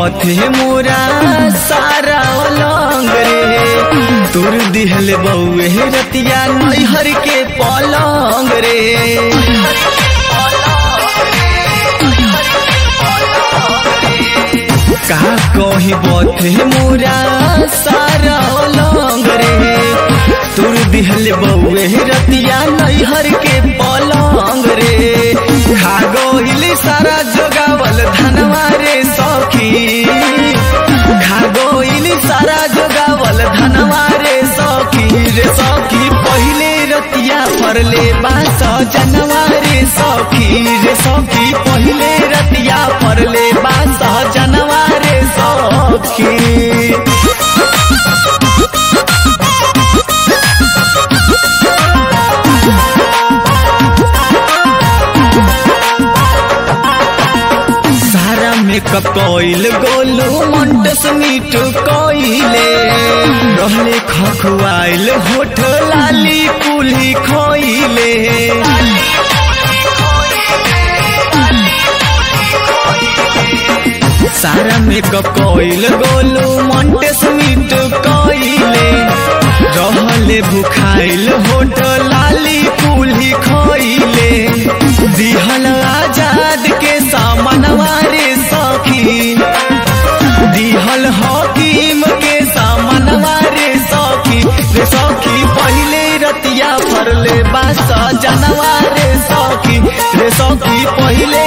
बथे मोरा सारा अलंग रे तुर दिहल बउए रतिया नैहर के पलंग रे का कही बथे मोरा सारा अलंग रे तुर दिहल बउए रतिया नैहर के पलंग रे खा गइली सारा जोगावल धनवा रे सखी खा गइली सारा जोगावल धनवा रे सखी रे सखी पहिले रतिया फरले बास जनवा रे सखी रे सखी पहिले रतिया फरले बास जनवा रे सखी सारा मेकअप कइल गोलू मंटस मीठ कइले रहले खखुआइल होठ लाली कुली खइले सारा मेकअप कइल गोलू मंटस मीठ कइले रहले भुखाइल होठ लाली कुली खइले दिहल आजाद के सामनवा रे सखी दिहल हकीम के सामनवा रे सखी रे सखी पहिले रतिया फरले बास जनवा रे सखी रे सखी पहिले